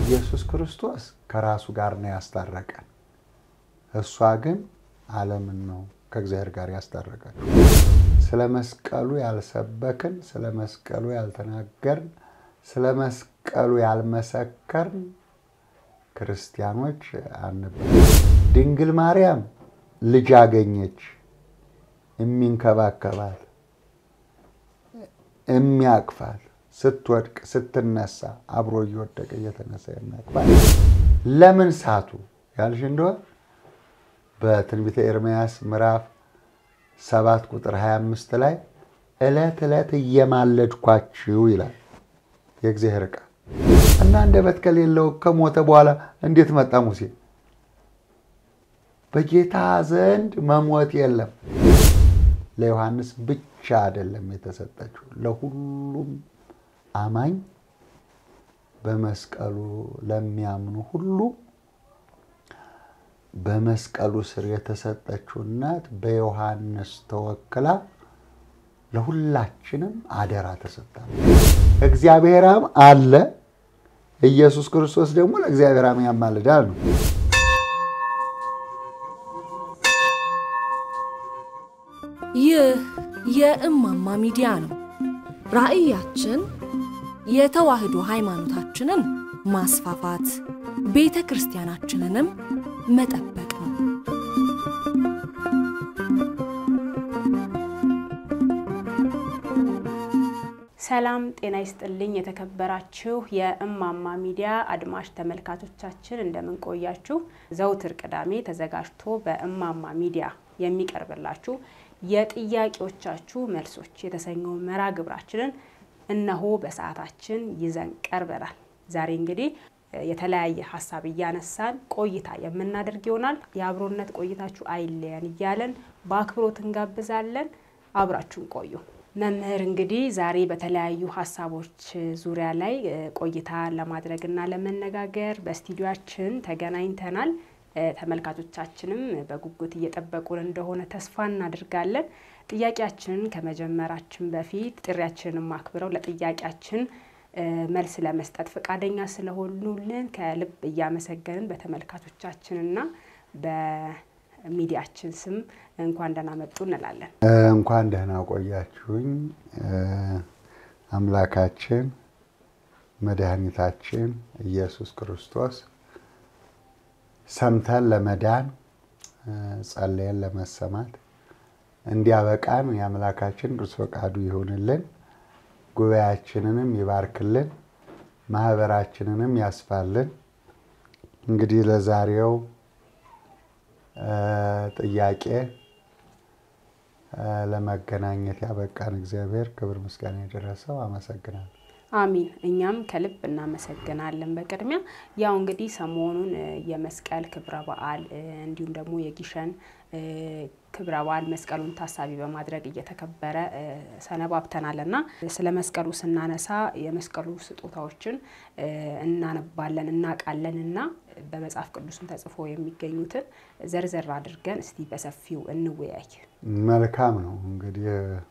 ኢየሱስ ክርስቶስ ከራሱ ጋር ነው ያስታረቀን። እሷ ግን ዓለምን ነው ከእግዚአብሔር ጋር ያስታረቀን። ስለ መስቀሉ ያልሰበክን፣ ስለ መስቀሉ ያልተናገርን፣ ስለ መስቀሉ ያልመሰከርን ክርስቲያኖች አንባል። ድንግል ማርያም ልጅ አገኘች፣ የሚንከባከባት የሚያቅፋት ስትወድቅ ስትነሳ አብሮ እየወደቀ እየተነሳ የሚያቅፋት ለምን ሳቱ ያልሽ እንደሆን በትንቢተ ኤርምያስ ምዕራፍ ሰባት ቁጥር 25 ላይ ዕለት ዕለት እየማለድኳችሁ ይላል የእግዚአብሔር ቃል እና አንደበት ከሌለው ከሞተ በኋላ እንዴት መጣ ሙሴ? በጌታ ዘንድ መሞት የለም። ለዮሐንስ ብቻ አይደለም የተሰጠችው፣ ለሁሉም አማኝ በመስቀሉ ለሚያምኑ ሁሉ በመስቀሉ ስር የተሰጠችው እናት በዮሐንስ ተወክላ ለሁላችንም አደራ ተሰጥታል። እግዚአብሔር አብ አለ፣ ኢየሱስ ክርስቶስ ደግሞ ለእግዚአብሔር አብ ያማልዳል ነው። ይህ የእማማ ሚዲያ ነው። ራዕያችን የተዋህዶ ሃይማኖታችንን ማስፋፋት፣ ቤተ ክርስቲያናችንንም መጠበቅ ነው። ሰላም ጤና ይስጥልኝ። የተከበራችሁ የእማማ ሚዲያ አድማጭ ተመልካቾቻችን እንደምን ቆያችሁ? ዘውትር ቅዳሜ ተዘጋጅቶ በእማማ ሚዲያ የሚቀርብላችሁ የጥያቄዎቻችሁ መልሶች የተሰኘው መርሃ ግብራችንን እነሆ በሰዓታችን ይዘን ቀርበናል። ዛሬ እንግዲህ የተለያየ ሀሳብ እያነሳን ቆይታ የምናደርግ ይሆናል። የአብሮነት ቆይታችሁ አይለየን እያለን በአክብሮት እንጋብዛለን። አብራችሁን ቆዩ። መምህር እንግዲህ ዛሬ በተለያዩ ሀሳቦች ዙሪያ ላይ ቆይታ ለማድረግና ለመነጋገር በስቱዲዮችን ተገናኝተናል። ተመልካቾቻችንም በጉጉት እየጠበቁን እንደሆነ ተስፋ እናድርጋለን። ጥያቄያችንን ከመጀመራችን በፊት ጥሪያችንን አክብረው ለጥያቄያችን መልስ ለመስጠት ፈቃደኛ ስለሆኑልን ከልብ እያመሰገንን በተመልካቾቻችንና በሚዲያችን ስም እንኳን ደህና መጡ እንላለን። እንኳን ደህና ቆያችሁኝ። አምላካችን መድኃኒታችን ኢየሱስ ክርስቶስ ሰምተን ለመዳን ጸለየን ለመሰማት እንዲያበቃን የአምላካችን ቅዱስ ፈቃዱ ይሁንልን። ጉባኤያችንንም ይባርክልን፣ ማህበራችንንም ያስፋልን። እንግዲህ ለዛሬው ጥያቄ ለመገናኘት ያበቃን እግዚአብሔር ክብር ምስጋና የደረሰው አመሰግናለሁ። አሚን። እኛም ከልብ እናመሰግናለን። በቅድሚያ ያው እንግዲህ ሰሞኑን የመስቀል ክብረ በዓል እንዲሁም ደግሞ የጊሸን ክብረ በዓል መስቀሉን ታሳቢ በማድረግ እየተከበረ ሰነባብተናል እና ስለ መስቀሉ ስናነሳ የመስቀሉ ስጦታዎችን እናነባለን እናውቃለን እና በመጽሐፍ ቅዱስም ተጽፎ የሚገኙትን ዘርዘር አድርገን እስቲ በሰፊው እንወያይ። መልካም ነው። እንግዲህ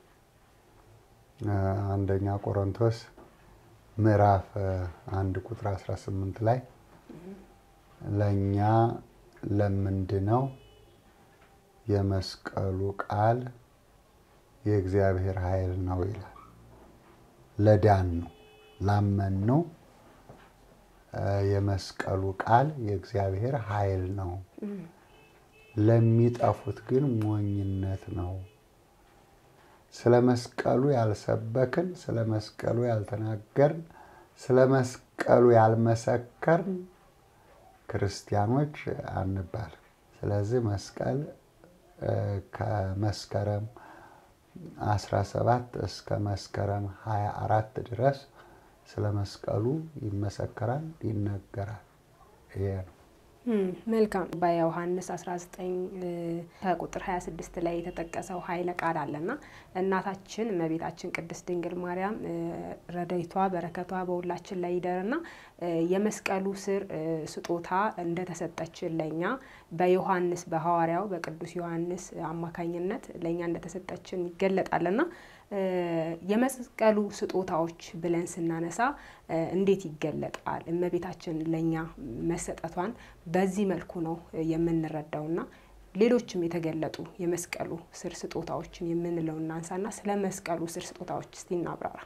አንደኛ ቆሮንቶስ ምዕራፍ አንድ ቁጥር 18 ላይ ለእኛ ለምንድነው የመስቀሉ ቃል የእግዚአብሔር ኃይል ነው ይላል። ለዳን ነው ላመን ነው የመስቀሉ ቃል የእግዚአብሔር ኃይል ነው፣ ለሚጠፉት ግን ሞኝነት ነው። ስለ መስቀሉ ያልሰበክን፣ ስለ መስቀሉ ያልተናገርን፣ ስለ መስቀሉ ያልመሰከርን ክርስቲያኖች አንባል። ስለዚህ መስቀል ከመስከረም 17 እስከ መስከረም 24 ድረስ ስለ መስቀሉ ይመሰከራል፣ ይነገራል። ይሄ ነው። መልካም በዮሐንስ 19 ከቁጥር 26 ላይ የተጠቀሰው ኃይለ ቃል አለና እናታችን እመቤታችን ቅድስት ድንግል ማርያም ረድኤቷ በረከቷ በሁላችን ላይ ይደርና የመስቀሉ ስር ስጦታ እንደተሰጠችን ለእኛ በዮሐንስ በሐዋርያው በቅዱስ ዮሐንስ አማካኝነት ለእኛ እንደተሰጠችን ይገለጣልና የመስቀሉ ስጦታዎች ብለን ስናነሳ እንዴት ይገለጣል? እመቤታችን ለእኛ መሰጠቷን በዚህ መልኩ ነው የምንረዳውና ሌሎችም የተገለጡ የመስቀሉ ስር ስጦታዎችን የምንለው እናንሳና ስለ መስቀሉ ስር ስጦታዎች እስቲ እናብራራ።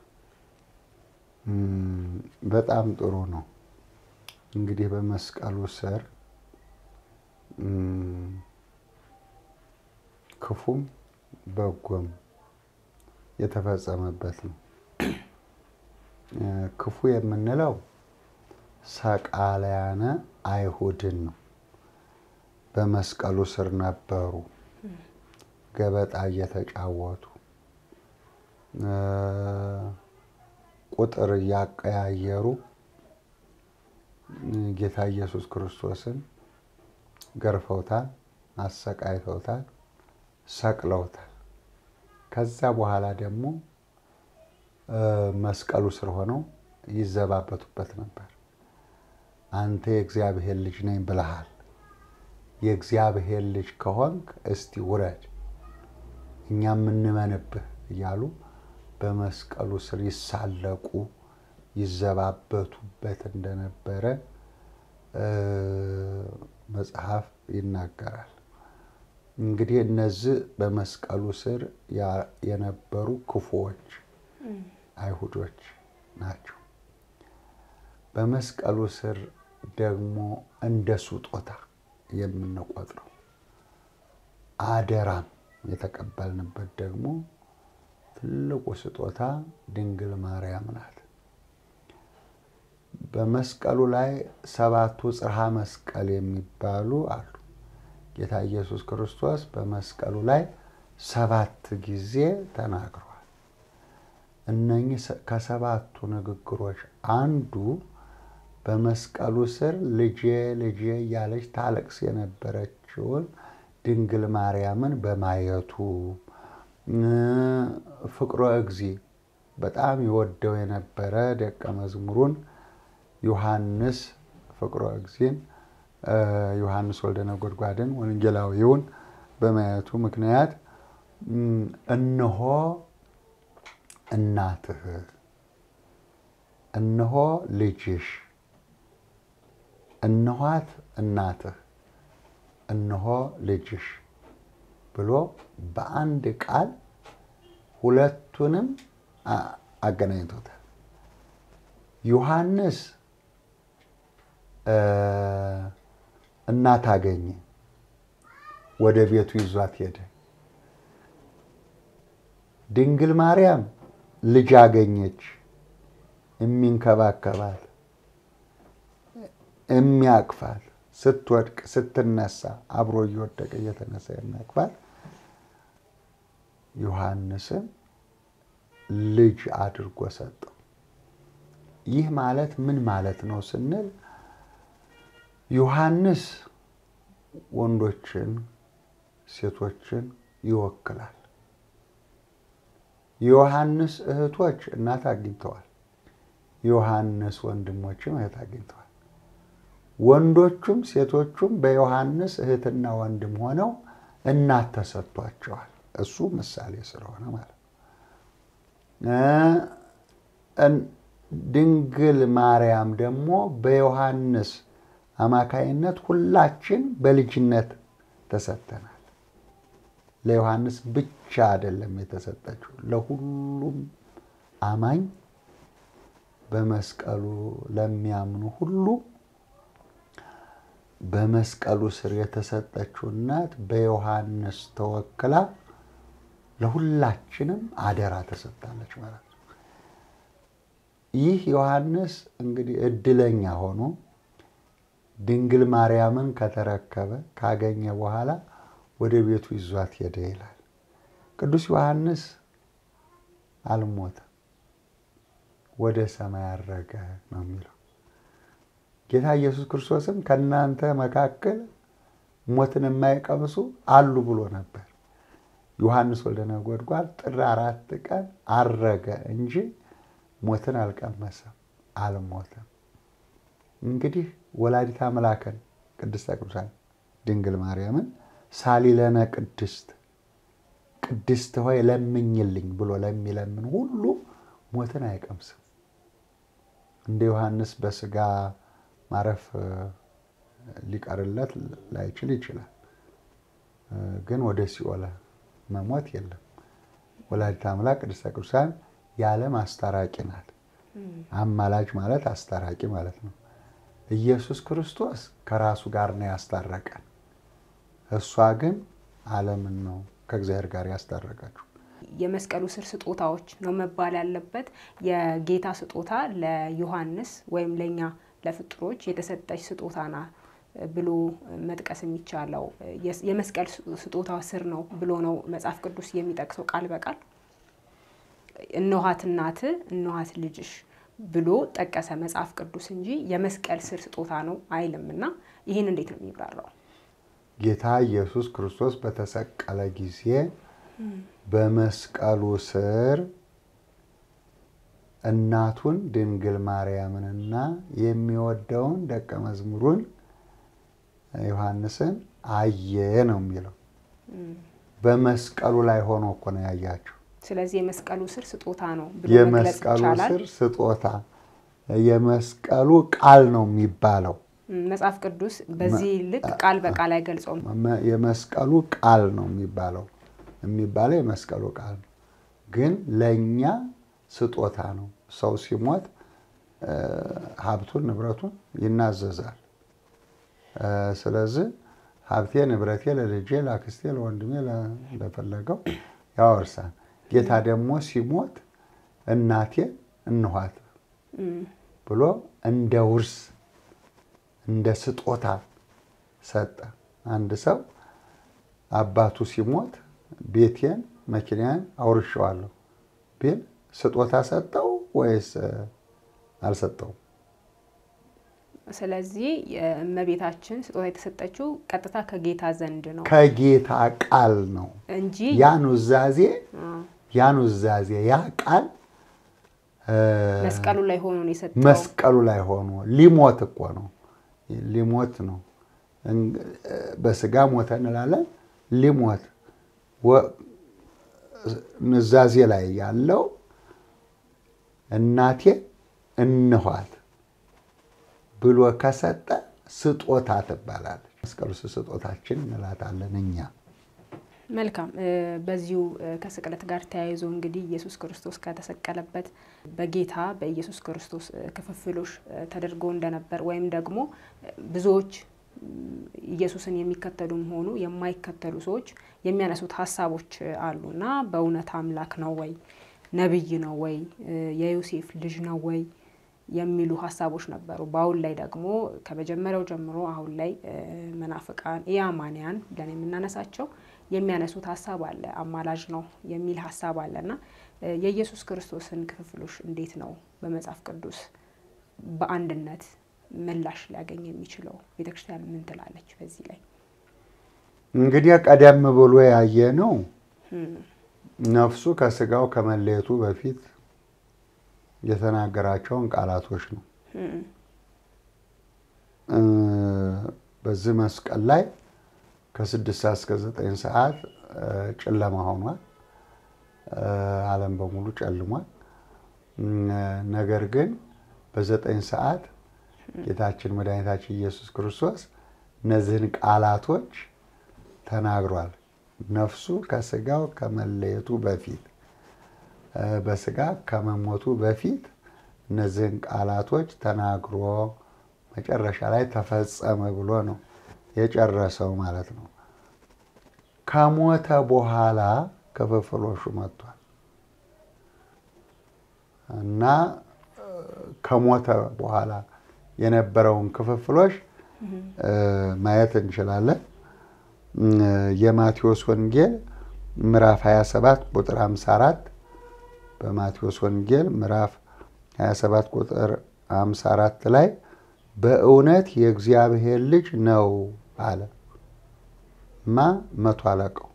በጣም ጥሩ ነው። እንግዲህ በመስቀሉ ስር ክፉም በጎም የተፈጸመበት ነው። ክፉ የምንለው ሰቃልያነ አይሁድን ነው። በመስቀሉ ስር ነበሩ፣ ገበጣ እየተጫወቱ ቁጥር እያቀያየሩ ጌታ ኢየሱስ ክርስቶስን ገርፈውታል፣ አሰቃይተውታል፣ ሰቅለውታል። ከዛ በኋላ ደግሞ መስቀሉ ስር ሆነው ይዘባበቱበት ነበር። አንተ የእግዚአብሔር ልጅ ነኝ ብለሃል፣ የእግዚአብሔር ልጅ ከሆንክ እስቲ ውረድ፣ እኛ የምንመንብህ እያሉ በመስቀሉ ስር ይሳለቁ ይዘባበቱበት እንደነበረ መጽሐፍ ይናገራል። እንግዲህ እነዚህ በመስቀሉ ስር የነበሩ ክፉዎች አይሁዶች ናቸው። በመስቀሉ ስር ደግሞ እንደ ስጦታ የምንቆጥረው አደራም የተቀበልንበት ደግሞ ትልቁ ስጦታ ድንግል ማርያም ናት። በመስቀሉ ላይ ሰባቱ ጽርሐ መስቀል የሚባሉ አሉ። ጌታ ኢየሱስ ክርስቶስ በመስቀሉ ላይ ሰባት ጊዜ ተናግሯል። እነኚህ ከሰባቱ ንግግሮች አንዱ በመስቀሉ ስር ልጄ ልጄ እያለች ታለቅስ የነበረችውን ድንግል ማርያምን በማየቱ ፍቅሮ እግዚ በጣም ይወደው የነበረ ደቀ መዝሙሩን ዮሐንስ ፍቅሮ እግዚን ዮሐንስ ወልደ ነጎድጓድን ወንጌላዊውን በማየቱ ምክንያት እነሆ እናትህ፣ እነሆ ልጅሽ፣ እነኋት እናትህ፣ እነሆ ልጅሽ ብሎ በአንድ ቃል ሁለቱንም አገናኝቶታል። ዮሐንስ እናት አገኘ፣ ወደ ቤቱ ይዟት ሄደ። ድንግል ማርያም ልጅ አገኘች፣ የሚንከባከባት የሚያቅፋት፣ ስትወድቅ ስትነሳ አብሮ እየወደቀ እየተነሳ የሚያቅፋት ዮሐንስን ልጅ አድርጎ ሰጠው። ይህ ማለት ምን ማለት ነው ስንል ዮሐንስ ወንዶችን፣ ሴቶችን ይወክላል። የዮሐንስ እህቶች እናት አግኝተዋል። የዮሐንስ ወንድሞችም እህት አግኝተዋል። ወንዶቹም ሴቶቹም በዮሐንስ እህትና ወንድም ሆነው እናት ተሰጥቷቸዋል። እሱ ምሳሌ ስለሆነ ማለት ነው። ድንግል ማርያም ደግሞ በዮሐንስ አማካይነት ሁላችን በልጅነት ተሰጥተናል። ለዮሐንስ ብቻ አይደለም የተሰጠችው፣ ለሁሉም አማኝ በመስቀሉ ለሚያምኑ ሁሉ በመስቀሉ ስር የተሰጠችው እናት በዮሐንስ ተወክላ ለሁላችንም አደራ ተሰጥታለች ማለት ነው። ይህ ዮሐንስ እንግዲህ እድለኛ ሆኖ ድንግል ማርያምን ከተረከበ ካገኘ በኋላ ወደ ቤቱ ይዟት ሄደ ይላል። ቅዱስ ዮሐንስ አልሞተም፣ ወደ ሰማይ አረገ ነው የሚለው። ጌታ ኢየሱስ ክርስቶስም ከእናንተ መካከል ሞትን የማይቀምሱ አሉ ብሎ ነበር። ዮሐንስ ወልደ ነጎድጓድ ጥር አራት ቀን አረገ እንጂ ሞትን አልቀመሰም፣ አልሞተም። እንግዲህ ወላዲተ አምላክን ቅድስተ ቅዱሳን ድንግል ማርያምን ሳሊለነ ቅድስት ቅድስት ሆይ ለምኝልኝ ብሎ ለሚለምን ሁሉ ሞትን አይቀምስም። እንደ ዮሐንስ በስጋ ማረፍ ሊቀርለት ላይችል ይችላል። ግን ወደ ሲኦል መሞት የለም። ወላዲተ አምላክ ቅድስተ ቅዱሳን የዓለም አስታራቂ ናት። አማላጅ ማለት አስታራቂ ማለት ነው። ኢየሱስ ክርስቶስ ከራሱ ጋር ነው ያስታረቀን። እሷ ግን ዓለምን ነው ከእግዚአብሔር ጋር ያስታረቀችው። የመስቀሉ ስር ስጦታዎች ነው መባል ያለበት። የጌታ ስጦታ ለዮሐንስ ወይም ለእኛ ለፍጡሮች የተሰጠች ስጦታ ና ብሎ መጥቀስ የሚቻለው የመስቀል ስጦታ ስር ነው ብሎ ነው መጽሐፍ ቅዱስ የሚጠቅሰው ቃል በቃል እነኋት እናት እነኋት ልጅሽ ብሎ ጠቀሰ መጽሐፍ ቅዱስ እንጂ የመስቀል ስር ስጦታ ነው አይልም። እና ይህን እንዴት ነው የሚብራራው? ጌታ ኢየሱስ ክርስቶስ በተሰቀለ ጊዜ በመስቀሉ ስር እናቱን ድንግል ማርያምንና የሚወደውን ደቀ መዝሙሩን ዮሐንስን አየ ነው የሚለው። በመስቀሉ ላይ ሆኖ እኮ ነው ያያቸው። ስለዚህ የመስቀሉ ስር ስጦታ ነው ብሎ መግለጽ የመስቀሉ ይቻላል። ስር ስጦታ የመስቀሉ ቃል ነው የሚባለው። መጽሐፍ ቅዱስ በዚህ ልክ ቃል በቃል አይገልጸውም። መ- የመስቀሉ ቃል ነው የሚባለው የሚባለው የመስቀሉ ቃል ነው፣ ግን ለእኛ ስጦታ ነው። ሰው ሲሞት እ፣ ሀብቱን ንብረቱን ይናዘዛል። እ፣ ስለዚህ ሀብቴ ንብረቴ ለልጄ ለአክስቴ ለወንድሜ ለ- ለፈለገው ያወርሳል። ጌታ ደግሞ ሲሞት እናቴ እንኋት ብሎ እንደ ውርስ እንደ ስጦታ ሰጠ። አንድ ሰው አባቱ ሲሞት ቤቴን መኪናዬን አውርሼዋለሁ ቢል ስጦታ ሰጠው ወይስ እ፣ አልሰጠውም? ስለዚህ የእመቤታችን ስጦታ የተሰጠችው ቀጥታ ከጌታ ዘንድ ነው ከጌታ ቃል ነው። እንጂ ያ ኑዛዜ ያ ኑዛዜ ያ ቃል እ፣ መስቀሉ ላይ ሆኖ ነው የሰጠው። መስቀሉ ላይ ሆኖ ሊሞት እኮ ነው። ሊሞት ነው። እን- በስጋ ሞተ እንላለን። ሊሞት ወ- ኑዛዜ ላይ ያለው እናቴ እንኋት ብሎ ከሰጠ ስጦታ ትባላለች። መስቀሉ ስር ስጦታችን እንላታለን እኛ። መልካም እ፣ በዚሁ እ፣ ከስቅለት ጋር ተያይዞ እንግዲህ ኢየሱስ ክርስቶስ ከተሰቀለበት በጌታ በኢየሱስ ክርስቶስ እ፣ ክፍፍሎች እ፣ ተደርጎ እንደነበር ወይም ደግሞ እ፣ ብዙዎች ም፣ ኢየሱስን የሚከተሉም ሆኑ የማይከተሉ ሰዎች የሚያነሱት ሀሳቦች እ፣ አሉ እና በእውነት አምላክ ነው ወይ ነቢይ ነው ወይ እ፣ የዮሴፍ ልጅ ነው ወይ የሚሉ ሀሳቦች ነበሩ። በአሁን ላይ ደግሞ ከመጀመሪያው ጀምሮ አሁን ላይ እ፣ መናፍቃን ኢአማንያን ብለን የምናነሳቸው የሚያነሱት ሀሳብ አለ። አማላጅ ነው የሚል ሀሳብ አለ እና እ፣ የኢየሱስ ክርስቶስን ክፍፍሎች እንዴት ነው በመጽሐፍ ቅዱስ በአንድነት ምላሽ ሊያገኝ የሚችለው? ቤተክርስቲያን ምን ትላለች በዚህ ላይ? እንግዲህ ቀደም ብሎ ያየ ነው ነፍሱ ከስጋው ከመለየቱ በፊት የተናገራቸውን ቃላቶች ነው። እ፣ በዚህ መስቀል ላይ ከስድስት ሰዓት እስከ ዘጠኝ ሰዓት እ፣ ጨለማ ሆኗል። እ፣ ዓለም በሙሉ ጨልሟል። እ፣ ነገር ግን በዘጠኝ ሰዓት ጌታችን መድኃኒታችን ኢየሱስ ክርስቶስ እነዚህን ቃላቶች ተናግሯል። ነፍሱ ከስጋው ከመለየቱ በፊት እ፣ በስጋ ከመሞቱ በፊት እነዚህን ቃላቶች ተናግሮ መጨረሻ ላይ ተፈጸመ ብሎ ነው የጨረሰው ማለት ነው። ከሞተ በኋላ ክፍፍሎሹ መጥቷል እና እ፣ ከሞተ በኋላ የነበረውን ክፍፍሎች እ፣ ማየት እንችላለን። እ፣ የማቴዎስ ወንጌል ምዕራፍ 27 ቁጥር 54 በማቴዎስ ወንጌል ምዕራፍ 27 ቁጥር 54 ላይ በእውነት የእግዚአብሔር ልጅ ነው አለ። ማ መቶ አለቃው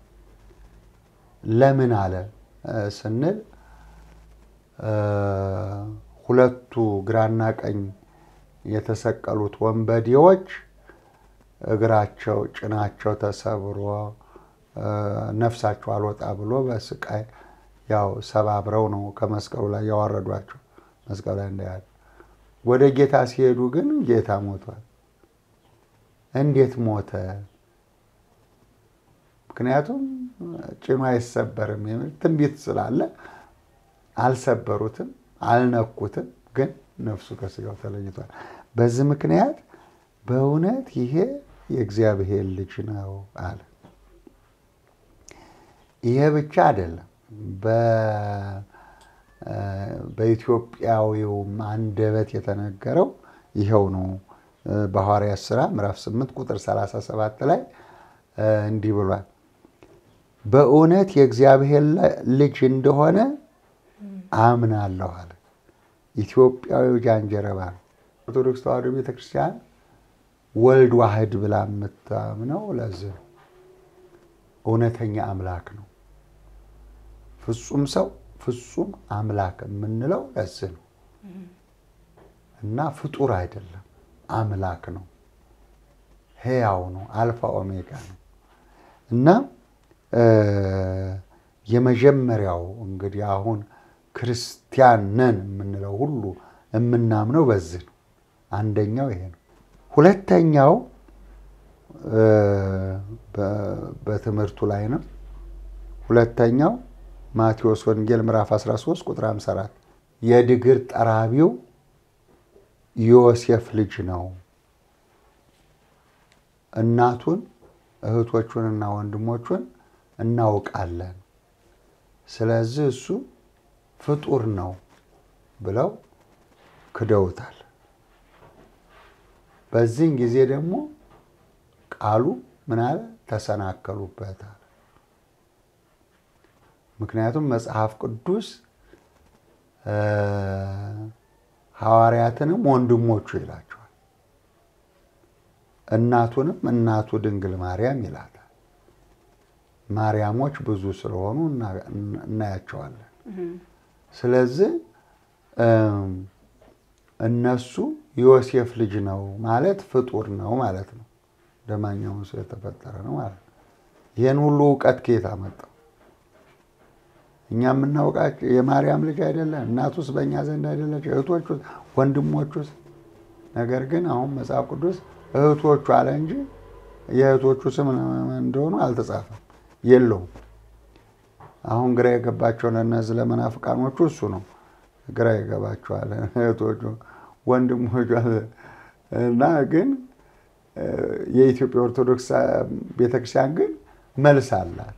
ለምን አለ እ፣ ስንል እ፣ ሁለቱ ግራና ቀኝ የተሰቀሉት ወንበዴዎች እግራቸው ጭናቸው ተሰብሮ ነፍሳቸው አልወጣ ብሎ በስቃይ ያው ሰባብረው ነው ከመስቀሉ ላይ ያዋረዷቸው መስቀሉ ላይ እንዳያሉ። ወደ ጌታ ሲሄዱ ግን ጌታ ሞቷል። እንዴት ሞተ? ምክንያቱም ጭኑ አይሰበርም የሚል ትንቢት ስላለ አልሰበሩትም፣ አልነኩትም። ግን ነፍሱ ከስጋው ተለይቷል። በዚህ ምክንያት በእውነት ይሄ የእግዚአብሔር ልጅ ነው አለ። ይሄ ብቻ አይደለም። በኢትዮጵያዊውም አንደበት የተነገረው ይኸው ነው። በሐዋርያት ሥራ ምዕራፍ 8 ቁጥር 37 ላይ እንዲህ ብሏል። በእውነት የእግዚአብሔር ልጅ እንደሆነ አምናለሁ አለ። ኢትዮጵያዊው ጃንጀረባ ነው። ኦርቶዶክስ ተዋሕዶ ቤተክርስቲያን ወልድ ዋህድ ብላ የምታምነው ለዚህ ነው። እውነተኛ አምላክ ነው። ፍጹም ሰው ፍጹም አምላክ የምንለው ለዚህ ነው እና ፍጡር አይደለም፣ አምላክ ነው። ሕያው ነው። አልፋ ኦሜጋ ነው እና የመጀመሪያው እንግዲህ አሁን ክርስቲያን ነን የምንለው ሁሉ የምናምነው በዚህ ነው። አንደኛው ይሄ ነው። ሁለተኛው በትምህርቱ ላይ ነው። ሁለተኛው ማቴዎስ ወንጌል ምዕራፍ 13 ቁጥር 54 የድግር ጠራቢው ዮሴፍ ልጅ ነው። እናቱን እህቶቹንና ወንድሞቹን እናውቃለን። ስለዚህ እሱ ፍጡር ነው ብለው ክደውታል። በዚህን ጊዜ ደግሞ ቃሉ ምን አለ? ተሰናከሉበታል። ምክንያቱም መጽሐፍ ቅዱስ ሐዋርያትንም ወንድሞቹ ይላቸዋል፣ እናቱንም እናቱ ድንግል ማርያም ይላታል። ማርያሞች ብዙ ስለሆኑ እናያቸዋለን። ስለዚህ እነሱ ዮሴፍ ልጅ ነው ማለት ፍጡር ነው ማለት ነው። እንደማንኛውም ሰው የተፈጠረ ነው ማለት ነው። ይህን ሁሉ እውቀት ከየት አመጣው? እኛ የምናውቃቸው የማርያም ልጅ አይደለን? እናቱስ በእኛ ዘንድ አይደለች? እህቶቹ ወንድሞቹስ? ነገር ግን አሁን መጽሐፍ ቅዱስ እህቶቹ አለ እንጂ የእህቶቹ ስም እንደሆኑ አልተጻፈም፣ የለውም። አሁን ግራ የገባቸው ለእነዚህ ለመናፍቃኖቹ እሱ ነው ግራ ይገባቸዋል። እህቶቹ ወንድሞቹ እና ግን የኢትዮጵያ ኦርቶዶክስ ቤተክርስቲያን ግን መልስ አላት።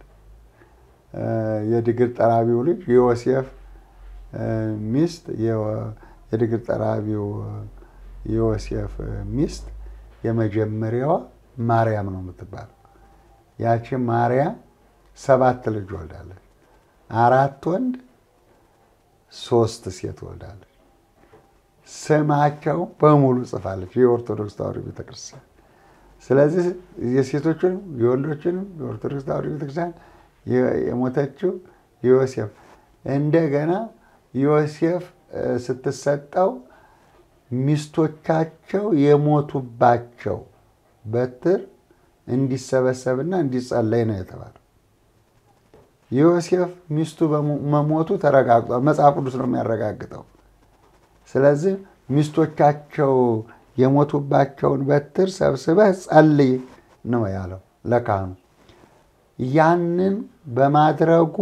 የድግር ጠራቢው ልጅ የዮሴፍ ሚስት የድግር ጠራቢው የዮሴፍ ሚስት የመጀመሪያዋ ማርያም ነው የምትባለው። ያቺ ማርያም ሰባት ልጅ ወልዳለች። አራት ወንድ ሶስት ሴት ወልዳለች። ስማቸው በሙሉ ጽፋለች የኦርቶዶክስ ተዋሕዶ ቤተክርስቲያን። ስለዚህ የሴቶችንም የወንዶችንም የኦርቶዶክስ ተዋሕዶ ቤተክርስቲያን የሞተችው ዮሴፍ እንደገና ዮሴፍ ስትሰጠው ሚስቶቻቸው የሞቱባቸው በትር እንዲሰበሰብና እንዲጸለይ ነው የተባለው። ዮሴፍ ሚስቱ መሞቱ ተረጋግጧል። መጽሐፍ ቅዱስ ነው የሚያረጋግጠው። ስለዚህ ሚስቶቻቸው የሞቱባቸውን በትር ሰብስበህ ጸልይ ነው ያለው ለካህኑ። ያንን በማድረጉ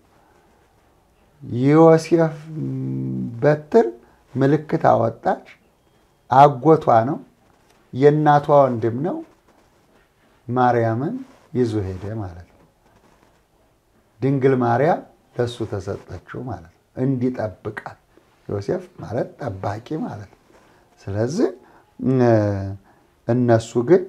የዮሴፍ በትር ምልክት አወጣች። አጎቷ ነው፣ የእናቷ ወንድም ነው። ማርያምን ይዞ ሄደ ማለት ነው። ድንግል ማርያም ለእሱ ተሰጠችው ማለት ነው፣ እንዲጠብቃት። ዮሴፍ ማለት ጠባቂ ማለት ነው። ስለዚህ እነሱ ግን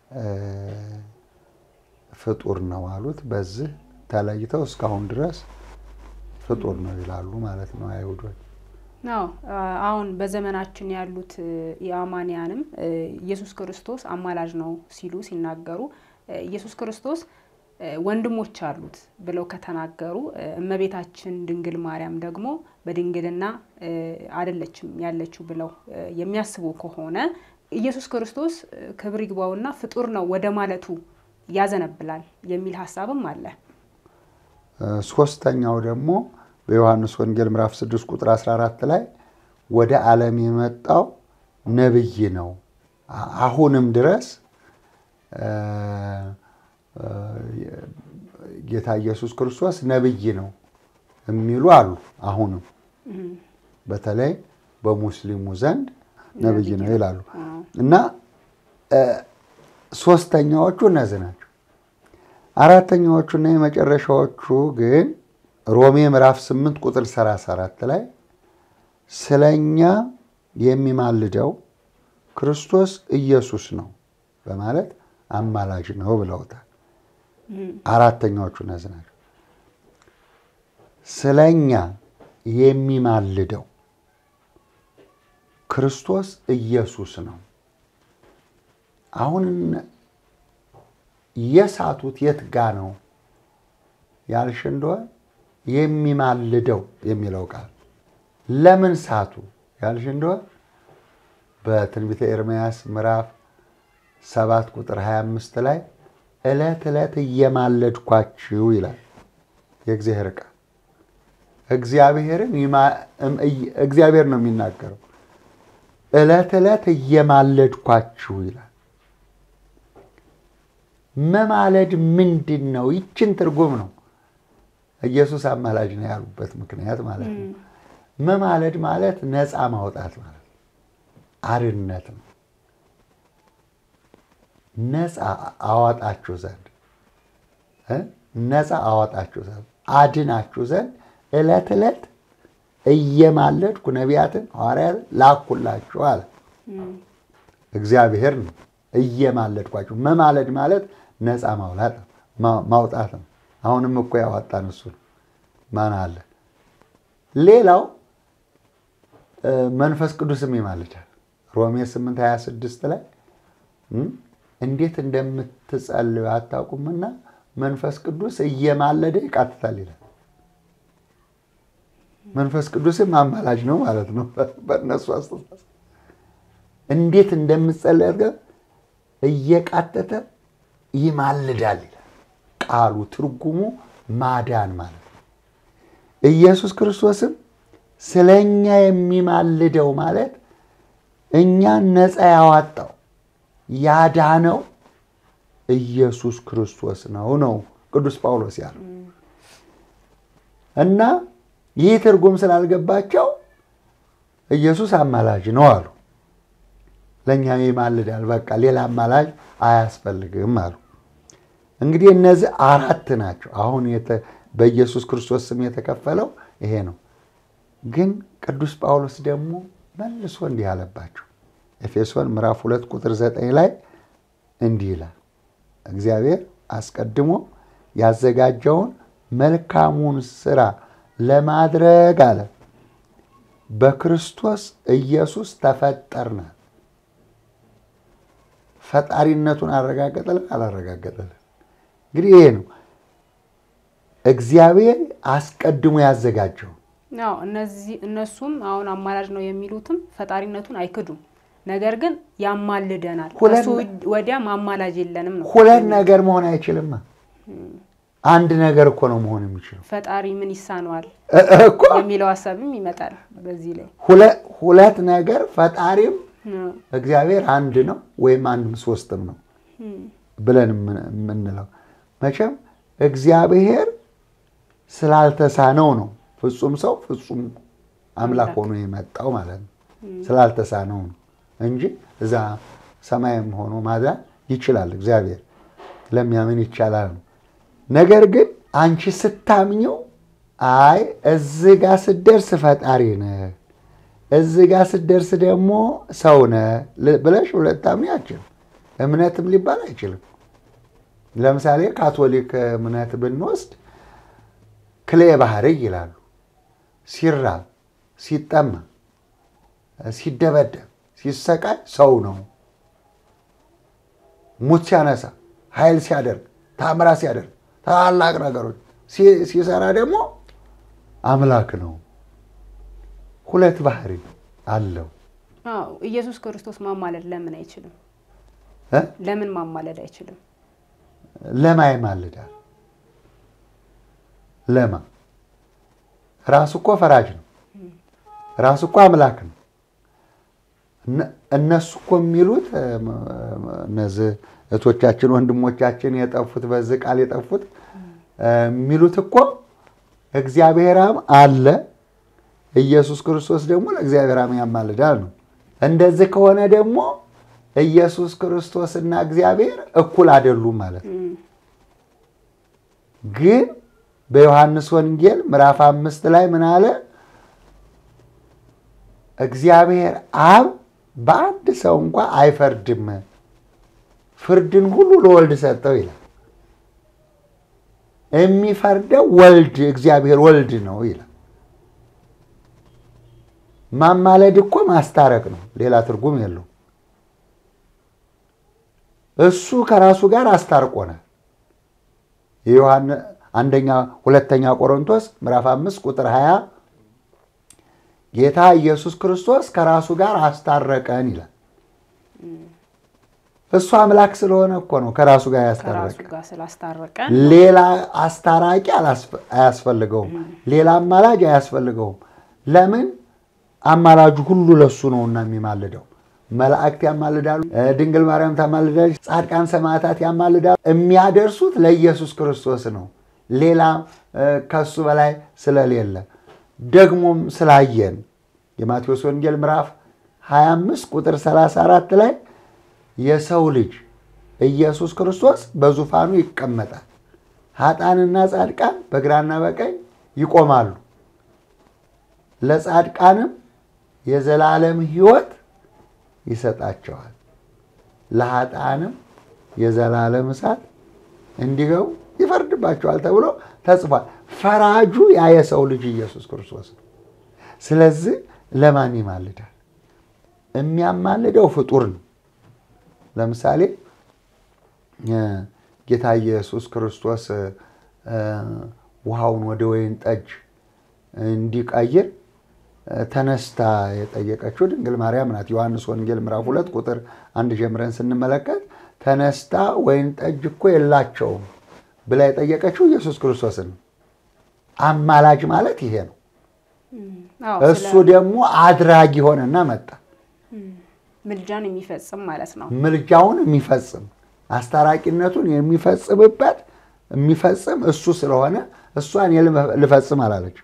ፍጡር ነው አሉት። በዚህ ተለይተው እስካሁን ድረስ ፍጡር ነው ይላሉ ማለት ነው አይሁዶች። አዎ አሁን በዘመናችን ያሉት የአማንያንም ኢየሱስ ክርስቶስ አማላጅ ነው ሲሉ ሲናገሩ ኢየሱስ ክርስቶስ ወንድሞች አሉት ብለው ከተናገሩ እመቤታችን ድንግል ማርያም ደግሞ በድንግልና አይደለችም ያለችው ብለው የሚያስቡ ከሆነ ኢየሱስ ክርስቶስ ክብር ይግባውና ፍጡር ነው ወደ ማለቱ ያዘነብላል የሚል ሀሳብም አለ። ሶስተኛው ደግሞ በዮሐንስ ወንጌል ምዕራፍ 6 ቁጥር 14 ላይ ወደ ዓለም የመጣው ነብይ ነው፣ አሁንም ድረስ ጌታ ኢየሱስ ክርስቶስ ነብይ ነው የሚሉ አሉ። አሁንም በተለይ በሙስሊሙ ዘንድ ነብይ ነው ይላሉ እና ሶስተኛዎቹ እነዚህ ናቸው። አራተኛዎቹና የመጨረሻዎቹ ግን ሮሜ ምዕራፍ 8 ቁጥር 34 ላይ ስለኛ የሚማልደው ክርስቶስ ኢየሱስ ነው በማለት አማላጅ ነው ብለውታል። አራተኛዎቹ እነዚህ ናቸው። ስለኛ የሚማልደው ክርስቶስ ኢየሱስ ነው። አሁን የሳቱት የት ጋ ነው ያልሽ እንደሆነ የሚማልደው የሚለው ቃል ለምን ሳቱ ያልሽ እንደሆነ በትንቢተ ኤርምያስ ምዕራፍ ሰባት ቁጥር 25 ላይ ዕለት ዕለት እየማለድኳችሁ ይላል የእግዚአብሔር ቃል። እግዚአብሔርን እግዚአብሔር ነው የሚናገረው። ዕለት ዕለት እየማለድኳችሁ ይላል። መማለድ ምንድን ነው? ይችን ትርጉም ነው ኢየሱስ አማላጅ ነው ያሉበት ምክንያት ማለት ነው። መማለድ ማለት ነፃ ማውጣት ማለት ነው። አርነት ነው። ነፃ አዋጣችሁ ዘንድ ነፃ አዋጣችሁ ዘንድ አድናችሁ ዘንድ ዕለት ዕለት እየማለድኩ ነቢያትን ሐዋርያትን ላኩላችሁ አለ። እግዚአብሔር ነው እየማለድኳችሁ። መማለድ ማለት ነፃ ማውጣት ማውጣት ነው። አሁንም እኮ ያዋጣን እሱ ነው። ማን አለ? ሌላው መንፈስ ቅዱስም ይማልዳል። ሮሜ 8 26 ላይ እንዴት እንደምትጸልዩ አታውቁምና መንፈስ ቅዱስ እየማለደ ይቃትታል ይላል። መንፈስ ቅዱስም አማላጅ ነው ማለት ነው። በእነሱ አስተሳሰብ እንዴት እንደምትጸልይ አድርገህ እየቃተተ ይማልዳል ይላል ቃሉ። ትርጉሙ ማዳን ማለት ነው። ኢየሱስ ክርስቶስም ስለ እኛ የሚማልደው ማለት እኛን ነፃ ያዋጣው ያዳነው ኢየሱስ ክርስቶስ ነው ነው ቅዱስ ጳውሎስ ያለው እና ይህ ትርጉም ስላልገባቸው ኢየሱስ አማላጅ ነው አሉ። ለእኛ ይማልዳል፣ በቃ ሌላ አማላጅ አያስፈልግም አሉ። እንግዲህ እነዚህ አራት ናቸው። አሁን በኢየሱስ ክርስቶስ ስም የተከፈለው ይሄ ነው። ግን ቅዱስ ጳውሎስ ደግሞ መልሶ እንዲህ አለባቸው። ኤፌሶን ምዕራፍ ሁለት ቁጥር ዘጠኝ ላይ እንዲህ ይላል እግዚአብሔር አስቀድሞ ያዘጋጀውን መልካሙን ስራ ለማድረግ አለ በክርስቶስ ኢየሱስ ተፈጠርነ። ፈጣሪነቱን አረጋገጠልን አላረጋገጠልን? እንግዲህ ይሄ ነው እግዚአብሔር አስቀድሞ ያዘጋጀው። ያው እነዚህ እነሱም አሁን አማላጅ ነው የሚሉትም ፈጣሪነቱን አይክዱም። ነገር ግን ያማልደናል፣ ሁለት ከሱ ወዲያ ማማላጅ የለንም ነው። ሁለት ነገር መሆን አይችልም። አንድ ነገር እኮ ነው መሆን የሚችለው ፈጣሪ ምን ይሳነዋል እ- እኮ የሚለው ሀሳብም ይመጣል በዚህ ላይ ሁለ- ሁለት ነገር ፈጣሪም እ- እግዚአብሔር አንድ ነው ወይም አንድም ሶስትም ነው ብለን የምን- የምንለው መቼም እግዚአብሔር ስላልተሳነው ነው ፍጹም ሰው ፍጹም አምላክ ሆኖ የመጣው ማለት ነው። ስላልተሳነው ነው እንጂ እዛ ሰማይም ሆኖ ማዳን ይችላል። እግዚአብሔር ለሚያምን ይቻላል ነው። ነገር ግን አንቺ ስታምኘው አይ እዚህ ጋር ስትደርስ ፈጣሪ ነህ፣ እዚህ ጋር ስትደርስ ደግሞ ሰው ነህ ል- ብለሽ ሁለት ታምኚ አትችልም። እምነትም ሊባል አይችልም። ለምሳሌ ካቶሊክ እምነት ብንወስድ ክሌ ባህሪ ይላሉ። ሲራብ፣ ሲጠማ፣ ሲደበደብ፣ ሲሰቃይ ሰው ነው። ሙት ሲያነሳ፣ ኃይል ሲያደርግ፣ ታምራ ሲያደርግ፣ ታላላቅ ነገሮች ሲ- ሲሰራ ደግሞ አምላክ ነው። ሁለት ባህሪ አለው። አዎ ኢየሱስ ክርስቶስ ማማለድ ለምን አይችልም? እ? ለምን ማማለድ አይችልም? ለማ ይማልዳል? ለማ ራሱ እኮ ፈራጅ ነው። ራሱ እኮ አምላክ ነው። እነሱ እኮ የሚሉት እነዚህ እህቶቻችን ወንድሞቻችን የጠፉት በዚህ ቃል የጠፉት የሚሉት እኮ እግዚአብሔር አብ አለ፣ ኢየሱስ ክርስቶስ ደግሞ ለእግዚአብሔር አብ ያማልዳል ነው። እንደዚህ ከሆነ ደግሞ ኢየሱስ ክርስቶስና እግዚአብሔር እኩል አይደሉም ማለት ነው። ግን በዮሐንስ ወንጌል ምዕራፍ አምስት ላይ ምን አለ? እግዚአብሔር አብ በአንድ ሰው እንኳ አይፈርድም፣ ፍርድን ሁሉ ለወልድ ሰጠው ይላል። የሚፈርደው ወልድ እግዚአብሔር ወልድ ነው ይላል። ማማለድ እኮ ማስታረቅ ነው፣ ሌላ ትርጉም የለው። እሱ ከራሱ ጋር አስታርቆናል። የዮሐንስ አንደኛ ሁለተኛ ቆሮንቶስ ምዕራፍ አምስት ቁጥር 20 ጌታ ኢየሱስ ክርስቶስ ከራሱ ጋር አስታረቀን ይላል። እሱ አምላክ ስለሆነ እኮ ነው ከራሱ ጋር ከራሱ ያስታረቀን። ጋር ስላስታረቀን ሌላ አስታራቂ አላስፈ- አያስፈልገውም። ሌላ አማላጅ አያስፈልገውም። ለምን? አማላጁ ሁሉ ለሱ ነውና የሚማልደው። መላእክት ያማልዳሉ፣ እ ድንግል ማርያም ታማልዳለች፣ ጻድቃን ሰማዕታት ያማልዳሉ። የሚያደርሱት ለኢየሱስ ክርስቶስ ነው፣ ሌላ እ ከሱ በላይ ስለሌለ ደግሞም ስላየን የማቴዎስ ወንጌል ምዕራፍ 25 ቁጥር 34 ላይ የሰው ልጅ ኢየሱስ ክርስቶስ በዙፋኑ ይቀመጣል፣ ኃጥአንና ጻድቃን በግራና በቀኝ ይቆማሉ። ለጻድቃንም የዘላለም ሕይወት ይሰጣቸዋል፣ ለኃጥአንም የዘላለም እሳት እንዲገቡ ይፈርድባቸዋል ተብሎ ተጽፏል። ፈራጁ ያ የሰው ልጅ ኢየሱስ ክርስቶስ ነው። ስለዚህ ለማን ይማልዳል? የሚያማልደው ፍጡር ነው። ለምሳሌ እ ጌታ ኢየሱስ ክርስቶስ እ ውሃውን ወደ ወይን ጠጅ እንዲቀይር እ ተነስታ የጠየቀችው ድንግል ማርያም ናት። ዮሐንስ ወንጌል ምዕራፍ ሁለት ቁጥር አንድ ጀምረን ስንመለከት ተነስታ ወይን ጠጅ እኮ የላቸውም ብላ የጠየቀችው ኢየሱስ ክርስቶስን ነው። አማላጅ ማለት ይሄ ነው። አዎ፣ እሱ ስለ ደግሞ አድራጊ ሆነና መጣ። ምልጃን የሚፈጽም ማለት ነው። ምልጃውን የሚፈጽም አስታራቂነቱን የሚፈጽምበት የሚፈጽም እሱ ስለሆነ እሷን ልፈጽም አላለች።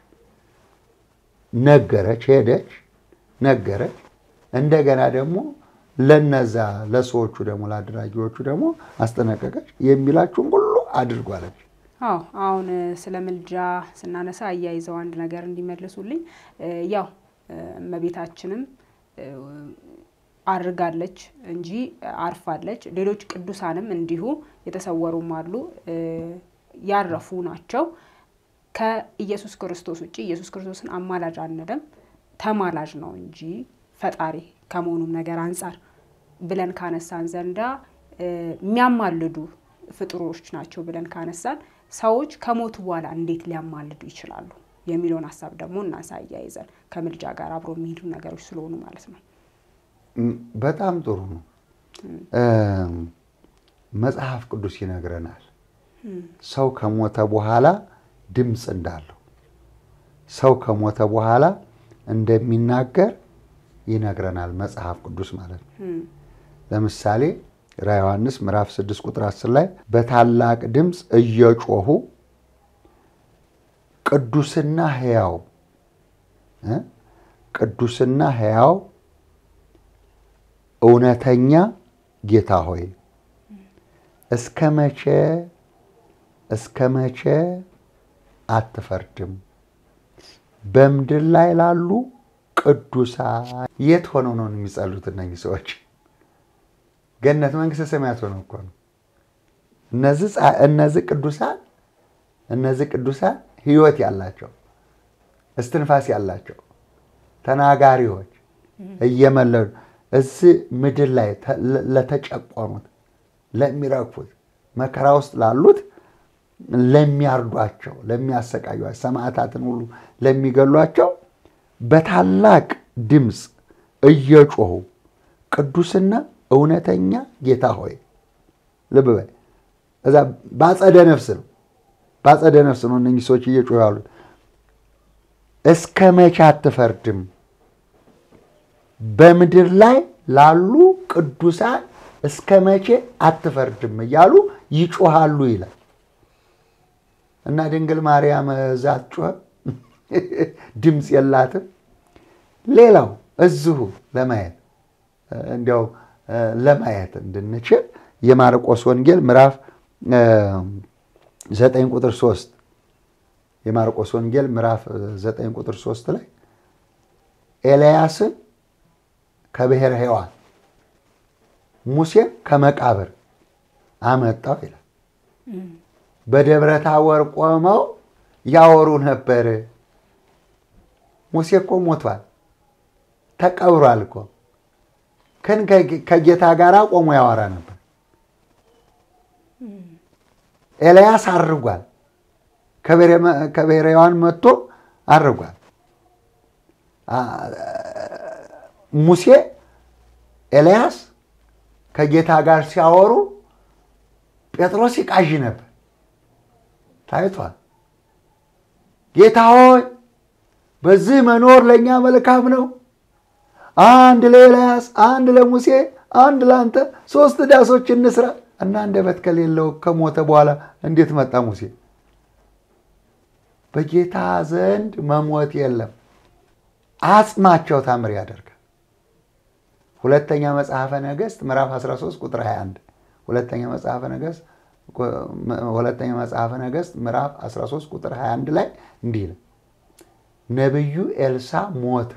ነገረች፣ ሄደች፣ ነገረች። እንደገና ደግሞ ለነዛ ለሰዎቹ ደግሞ ለአድራጊዎቹ ደግሞ አስጠነቀቀች። የሚላችሁን ሁሉ አድርጉ አለች። አዎ አሁን እ፣ ስለ ምልጃ ስናነሳ አያይዘው አንድ ነገር እንዲመልሱልኝ እ፣ ያው እ፣ እመቤታችንም እ፣ አድርጋለች እንጂ አርፋለች። ሌሎች ቅዱሳንም እንዲሁ የተሰወሩም አሉ እ፣ ያረፉ ናቸው። ከኢየሱስ ክርስቶስ ውጭ ኢየሱስ ክርስቶስን አማላጅ አንልም፣ ተማላጅ ነው እንጂ ፈጣሪ ከመሆኑም ነገር አንጻር ብለን ካነሳን ዘንዳ እ፣ የሚያማልዱ ፍጡሮች ናቸው ብለን ካነሳን ሰዎች ከሞቱ በኋላ እንዴት ሊያማልዱ ይችላሉ የሚለውን ሀሳብ ደግሞ እናንሳ አያይዘን ከምልጃ ጋር አብሮ የሚሄዱ ነገሮች ስለሆኑ ማለት ነው። ም- በጣም ጥሩ ነው። እ፣ መጽሐፍ ቅዱስ ይነግረናል ሰው ከሞተ በኋላ ድምፅ እንዳለው ሰው ከሞተ በኋላ እንደሚናገር ይነግረናል መጽሐፍ ቅዱስ ማለት ነው። ለምሳሌ ራ ዮሐንስ ምዕራፍ 6 ቁጥር 10 ላይ በታላቅ ድምፅ እየጮሁ ቅዱስና ሕያው እ ቅዱስና ሕያው እውነተኛ ጌታ ሆይ እስከ መቼ እስከ መቼ አትፈርድም? በምድር ላይ ላሉ ቅዱሳን የት ሆነው ነው የሚጸሉት? እነኚህ ሰዎች ገነት መንግስተ ሰማያት ሆነው እኮ ነው። እነዚህ ጻ- እነዚህ ቅዱሳን እነዚህ ቅዱሳን ህይወት ያላቸው እስትንፋስ ያላቸው ተናጋሪዎች እየመለሉ እዚህ ምድር ላይ ተ- ለ- ለተጨቆኑት ለሚረግፉት መከራ ውስጥ ላሉት ለሚያርዷቸው፣ ለሚያሰቃዩቸው፣ ሰማዕታትን ሁሉ ለሚገሏቸው በታላቅ ድምፅ እየጮሁ ቅዱስና እውነተኛ ጌታ ሆይ ልብ በል እዛ ባጸደ ነፍስ ነው ባጸደ ነፍስ ነው እነኚህ ሰዎች እየጮሁ ያሉት። እስከ መቼ አትፈርድም? በምድር ላይ ላሉ ቅዱሳን እስከ መቼ አትፈርድም እያሉ ይጮሃሉ ይላል እና ድንግል ማርያም እዛ አትጮህም፣ ድምፅ የላትም። ሌላው እዚሁ ለማየት እንዲያው ለማየት እንድንችል የማርቆስ ወንጌል ምዕራፍ ዘጠኝ ቁጥር ሶስት የማርቆስ ወንጌል ምዕራፍ ዘጠኝ ቁጥር ሶስት ላይ ኤልያስን ከብሔረ ሕያዋን ሙሴን ከመቃብር አመጣው ይላል። በደብረ ታቦር ቆመው ያወሩ ነበር። ሙሴ እኮ ሞቷል፣ ተቀብሯል እኮ ግን ከጌታ ጋር ቆሞ ያወራ ነበር። ኤልያስ አርጓል፣ ከብሔረ ሕያዋን መጥቶ አርጓል። ሙሴ ኤልያስ ከጌታ ጋር ሲያወሩ ጴጥሮስ ይቃዥ ነበር ታይቷል። ጌታ ሆይ በዚህ መኖር ለእኛ መልካም ነው። አንድ ለኤልያስ፣ አንድ ለሙሴ፣ አንድ ለአንተ ሶስት ዳሶች እንስራ እና አንደበት ከሌለው ከሞተ በኋላ እንዴት መጣ ሙሴ? በጌታ ዘንድ መሞት የለም። አጽማቸው ታምር ያደርጋል። ሁለተኛ መጽሐፈ ነገሥት ምዕራፍ 13 ቁጥር 21 ሁለተኛ መጽሐፈ ነገሥት ሁለተኛ መጽሐፈ ነገሥት ምዕራፍ 13 ቁጥር 21 ላይ እንዲህ ነው፣ ነቢዩ ኤልሳ ሞተ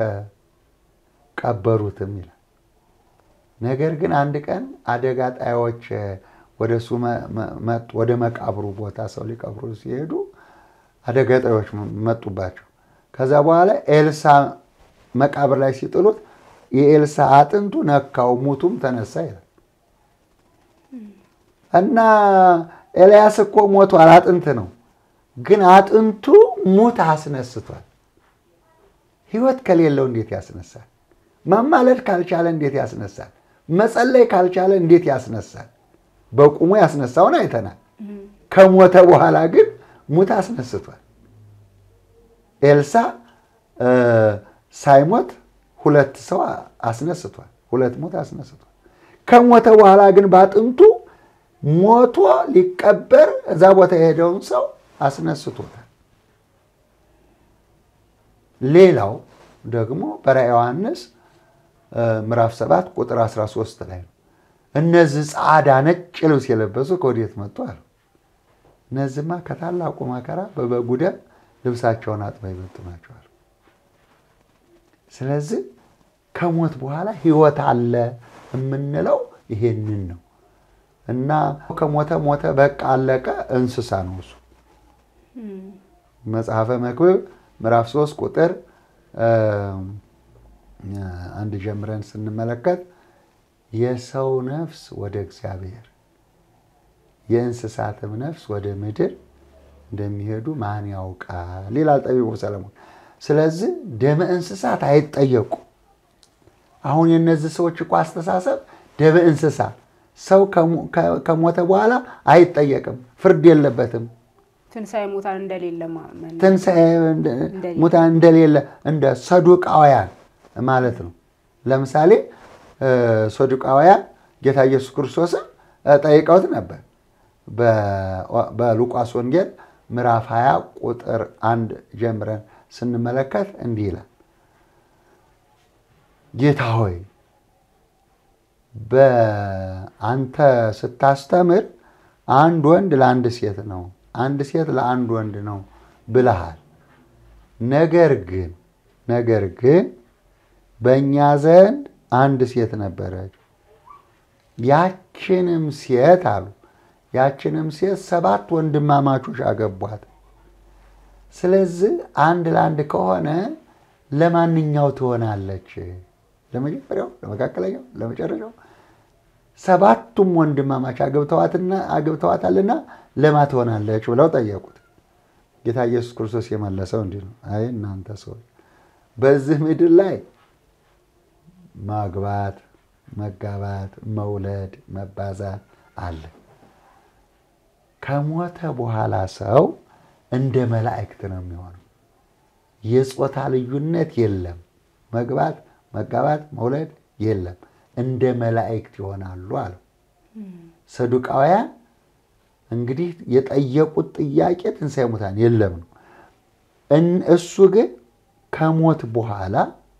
ቀበሩትም ይላል። ነገር ግን አንድ ቀን አደጋ ጣዮች ወደ እሱ መጡ። ወደ መቃብሩ ቦታ ሰው ሊቀብሩ ሲሄዱ አደጋ ጣዮች መጡባቸው። ከዛ በኋላ ኤልሳ መቃብር ላይ ሲጥሉት የኤልሳ አጥንቱ ነካው፣ ሙቱም ተነሳ ይላል እና ኤልያስ እኮ ሞቷል፣ አጥንት ነው። ግን አጥንቱ ሙት አስነስቷል። ሕይወት ከሌለው እንዴት ያስነሳል? መማለድ ካልቻለ እንዴት ያስነሳል? መጸለይ ካልቻለ እንዴት ያስነሳል? በቁሙ ያስነሳውን አይተናል። ከሞተ በኋላ ግን ሙት አስነስቷል። ኤልሳ ሳይሞት ሁለት ሰው አስነስቷል። ሁለት ሙት አስነስቷል። ከሞተ በኋላ ግን በአጥንቱ ሞቶ ሊቀበር እዛ ቦታ የሄደውን ሰው አስነስቶታል። ሌላው ደግሞ በራዕየ ዮሐንስ ምዕራፍ 7 ቁጥር 13 ላይ ነው። እነዚህ ጻዕዳ ነጭ ልብስ የለበሱ ከወዴት መጡ አሉ። እነዚህማ ከታላቁ መከራ በበጉ ደም ልብሳቸውን አጥበው የመጡ ናቸው አሉ። ስለዚህ ከሞት በኋላ ሕይወት አለ የምንለው ይሄንን ነው እና ከሞተ ሞተ በቃ አለቀ እንስሳ ነው እሱ። መጽሐፈ መክብብ ምዕራፍ 3 ቁጥር አንድ ጀምረን ስንመለከት የሰው ነፍስ ወደ እግዚአብሔር የእንስሳትም ነፍስ ወደ ምድር እንደሚሄዱ ማን ያውቃል ይላል ጠቢቡ ሰለሞን። ስለዚህ ደመ እንስሳት አይጠየቁ። አሁን የእነዚህ ሰዎች እኮ አስተሳሰብ ደመ እንስሳ ሰው ከሞተ በኋላ አይጠየቅም፣ ፍርድ የለበትም። ትንሣኤ ሙታን እንደሌለ ማመን ትንሣኤ ሙታን እንደሌለ እንደ ሰዱቃውያን ማለት ነው። ለምሳሌ ሰዱቃውያን ጌታ ኢየሱስ ክርስቶስን ጠይቀውት ነበር። በሉቃስ ወንጌል ምዕራፍ 20 ቁጥር አንድ ጀምረን ስንመለከት እንዲህ ይላል፣ ጌታ ሆይ በአንተ ስታስተምር አንድ ወንድ ለአንድ ሴት ነው፣ አንድ ሴት ለአንድ ወንድ ነው ብለሃል። ነገር ግን ነገር ግን በእኛ ዘንድ አንድ ሴት ነበረች። ያችንም ሴት አሉ ያችንም ሴት ሰባት ወንድማማቾች አገቧት። ስለዚህ አንድ ለአንድ ከሆነ ለማንኛው ትሆናለች? ለመጀመሪያው፣ ለመካከለኛው፣ ለመጨረሻው? ሰባቱም ወንድማማች አግብተዋታልና ለማ ትሆናለች ብለው ጠየቁት። ጌታ ኢየሱስ ክርስቶስ የመለሰው እንዲህ ነው፣ አይ እናንተ ሰዎች በዚህ ምድር ላይ ማግባት፣ መጋባት፣ መውለድ፣ መባዛት አለ። ከሞተ በኋላ ሰው እንደ መላእክት ነው የሚሆነው። የጾታ ልዩነት የለም። መግባት፣ መጋባት፣ መውለድ የለም። እንደ መላእክት ይሆናሉ አለው። ሰዱቃውያን እንግዲህ የጠየቁት ጥያቄ ትንሣኤ ሙታን የለም ነው። እሱ ግን ከሞት በኋላ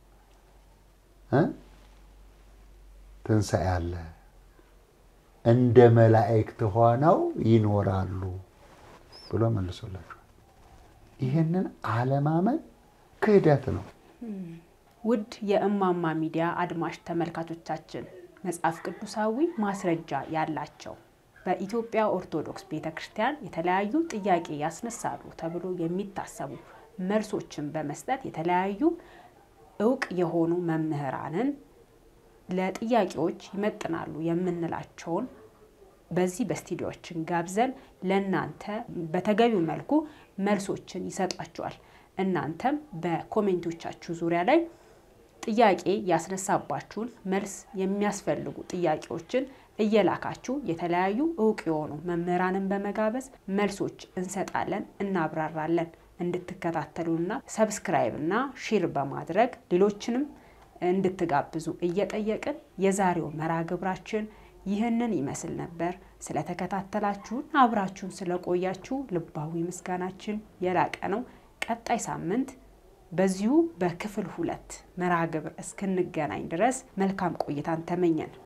ትንሣኤ አለ፣ እንደ መላእክት ሆነው ይኖራሉ ብሎ መልሶላቸዋል። ይህንን አለማመን ክህደት ነው። ውድ የእማማ ሚዲያ አድማጭ ተመልካቾቻችን መጽሐፍ ቅዱሳዊ ማስረጃ ያላቸው በኢትዮጵያ ኦርቶዶክስ ቤተ ክርስቲያን የተለያዩ ጥያቄ ያስነሳሉ ተብሎ የሚታሰቡ መልሶችን በመስጠት የተለያዩ እውቅ የሆኑ መምህራንን ለጥያቄዎች ይመጥናሉ የምንላቸውን በዚህ በስቱዲዮችን ጋብዘን ለእናንተ በተገቢው መልኩ መልሶችን ይሰጧቸዋል። እናንተም በኮሜንቶቻችሁ ዙሪያ ላይ ጥያቄ ያስነሳባችሁን መልስ የሚያስፈልጉ ጥያቄዎችን እየላካችሁ የተለያዩ እውቅ የሆኑ መምህራንን በመጋበዝ መልሶች እንሰጣለን፣ እናብራራለን። እንድትከታተሉና ሰብስክራይብ እና ሼር በማድረግ ሌሎችንም እንድትጋብዙ እየጠየቅን የዛሬው መርሃ ግብራችን ይህንን ይመስል ነበር። ስለተከታተላችሁን አብራችሁን ስለቆያችሁ ልባዊ ምስጋናችን የላቀ ነው። ቀጣይ ሳምንት በዚሁ በክፍል ሁለት መርሃ ግብር እስክንገናኝ ድረስ መልካም ቆይታን ተመኘን።